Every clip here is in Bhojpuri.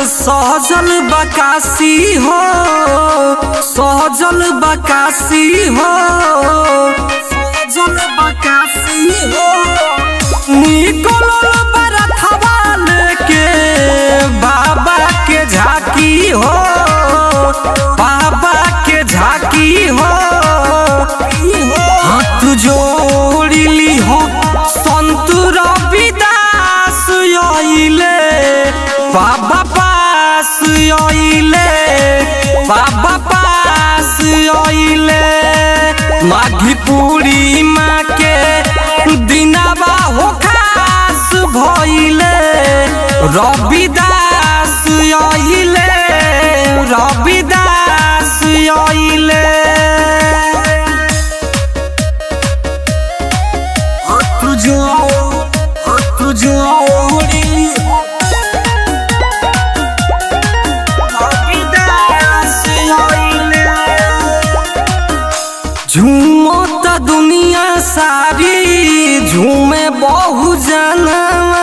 सहजल बकासी हो सहजल बकासी हो सहजल बकासी हो निकलल बरथवा लेके बाबा के झाकी हो बाबा के झाकी हो हाथ जोड़िली हो संत रविदास आइले बाबा पास आइले बाबा पास आइले माघी पूर्णिमा के दिनावा हो खास भइले रविदास आइले रविदास आइले हाथ जोड़ हाथ जोड़िली रविदास आइले झूमत दुनिया सारी झूमे बहु जनवा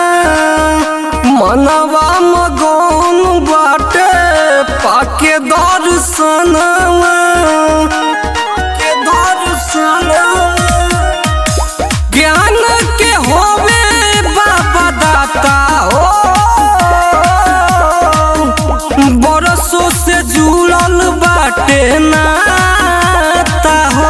मनवा मगन बाटे पाके दर्शनवा के दर्शनवा ज्ञान के होवे बाबा दाता हो बरसों से जुड़ल बाटे नाता हो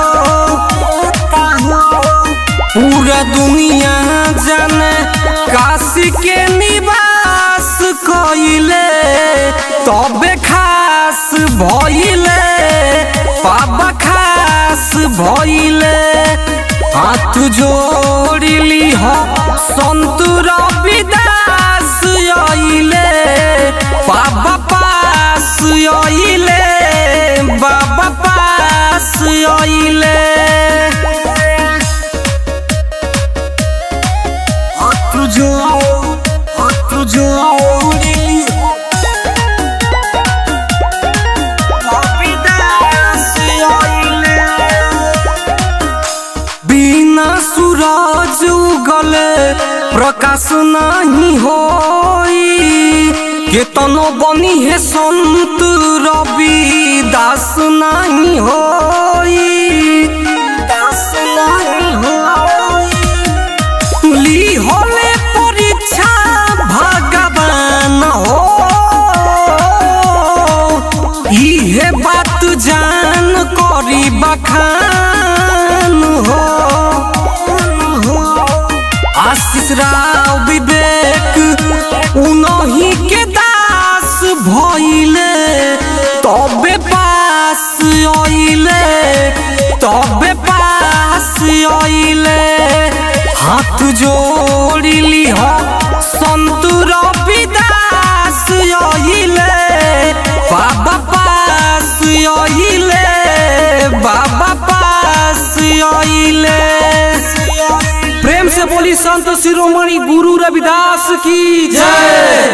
पूरा दुनिया जाने काशी के निवास कइले तबे खास भइले बाबा खास भइले हाथ जोड़िली हो संत रविदास आइले बाबा पास आइले बाबा पास आइले हाथ जोड़ हाथ जोड़िली रविदास आइले बिना सूरज उगले प्रकाश नहीं होई केतनो बनी है संत रवि दास नहीं होई दास नहीं होई ली होले परीक्षा भगवान हो इहे बात जान करी बखान हो आशीष राव विवेक उनही के दास भइले तबे पास आइले तबे पास आइले हाथ जोड़िली हो संत रविदास आइले बाबा पास आइले बाबा पास आइले प्रेम से बोली संत शिरोमणि गुरु रविदास की जय